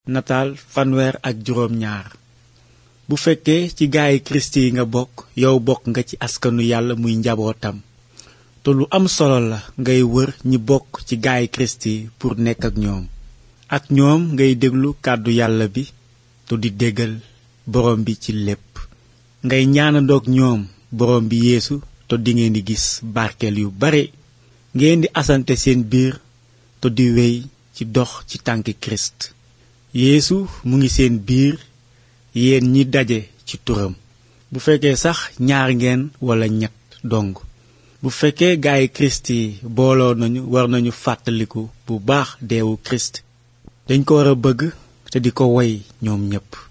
nataal fanweer ak juróom ñaar bu fekkee ci gaayi kirist yi nga bokk yow bokk nga ci askanu yàlla muy njabootam te lu am solo la ngay wër ñi bokk ci gaayi kirist yi pour nekk ak ñoom ak ñoom ngay déglu kàddu yàlla bi te di déggal borom bi ci lépp ngay ñaanandoog ñoom borom bi yeesu te dingeen di gis barkeel yu bare ngeen di asante seen biir te di wéy ci dox ci tànki kirist yeesu mu ngi seen biir yéen ñi daje ci turam bu fekkee sax ñaar ngeen walla ñett dong bu fekkee gaayi kirist yi booloo nañu war nañu fàttaliku bu baax deewu kirist dañ ko war a bëgg te di ko woy ñoom ñépp